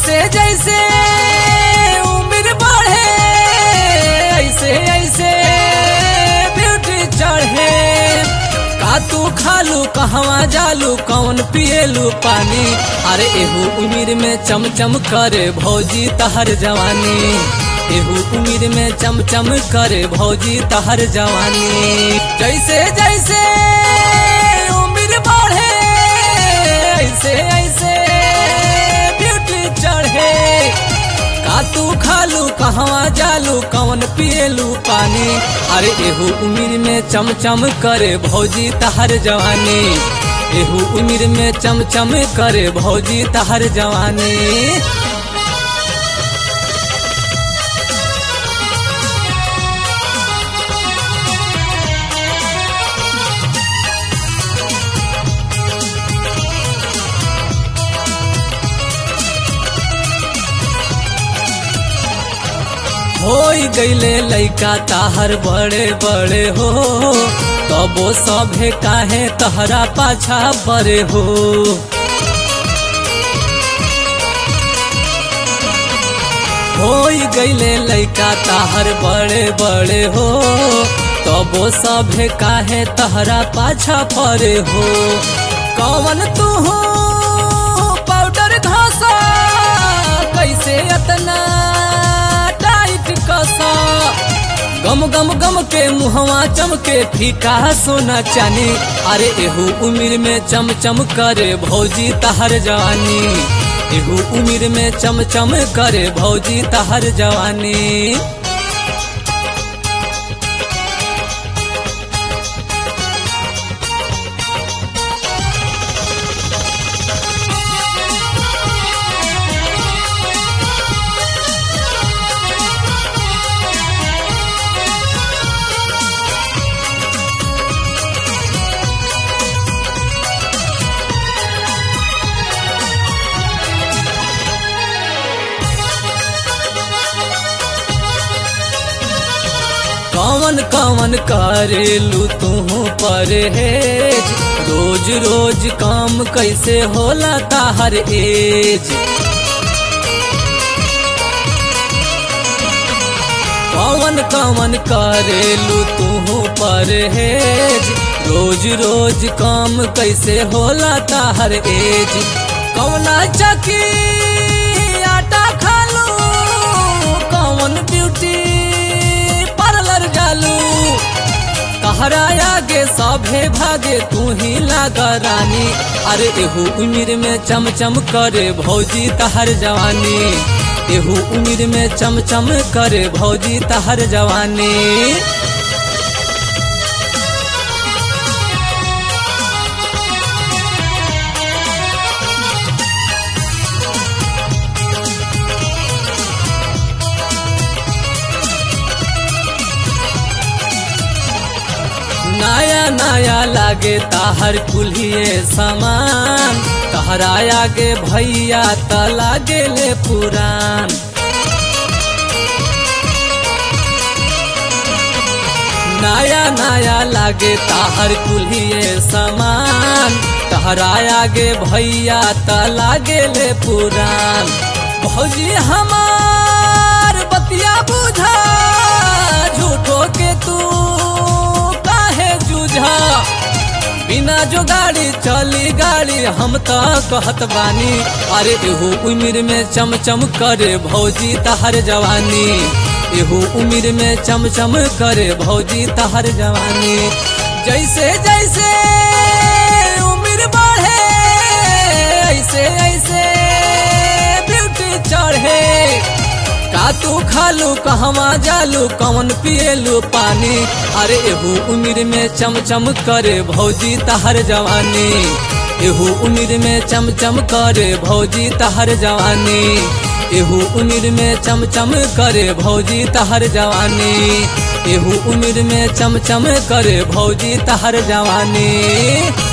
जैसे जैसे उम्र बढ़े ऐसे ऐसे ब्यूटी चढ़े का तू खालू कहवा जालू कौन पिएलू पानी अरे एहू उम्र में चमचम करे भौजी तहर जवानी एहू उम्र में चमचम करे भौजी तहर जवानी जैसे जैसे उम्र बढ़े ऐसे ऐसे ब्यूटी चढ़े का तू खालू कहवा जालू कौन पिएलू पानी अरे एहू उम्र में चमचम करे भौजी तहर जवानी एहू उम्र में चमचम करे भौजी तहर जवानी होई गईले लइका ताहर बड़े बड़े हो तबो सभे काहे तहरा पाछा बड़े हो होई गईले लइका ताहर बड़े बड़े हो तबो सभे काहे तहरा पाछा पड़े हो कौन तू हो पाउडर घासा कैसे अतना टाइट कसा गम गम गम के मुहवा चमके फीका सोना चानी अरे एहू उम्र में चमचम करे भौजी तहर जवानी एहू उम्र में चमचम करे भौजी तहर जवानी कौन कौन करेलू तू परहेज रोज रोज काम कैसे होला ताहर एज कौन कौन करेलू तू परहेज रोज रोज काम कैसे होला ताहर एज कौना चकी आटा खालू कौन ब्यूटी पार्लर जालू तहरा आगे सभे भागे तू ही लागा रानी अरे एहू उम्र में चमचम करे भौजी तहर जवानी एहू उम्र में चमचम करे भौजी तहर जवानी नया नया लागे ताहर कुल्हिए सामान तहरा आगे भैया त लागे ले पुरान नया नया लागे ताहर कुल्हिए सामान तहरा आगे भैया त लागे ले पुरान भौजी हमार बतिया बुझा झूठो के तू काहे जूझा बिना जो गाड़ी चली गाड़ी हम तो कहत बानी अरे एहू उम्र में चमचम करे भौजी तहर जवानी एहू उम्र में चमचम करे भौजी तहर जवानी जैसे जैसे उम्र बढ़े ऐसे ऐसे ब्यूटी चढ़े का तू खालू कहवा जालू कौन पिएलू पानी अरे एहू उम्र में चमचम करे भौजी तहर जवानी एहू उम्र में चमचम करे भौजी तहर जवानी एहू उम्र में चमचम करे भौजी तहर जवानी एहू उम्र में चमचम करे भौजी तहर जवानी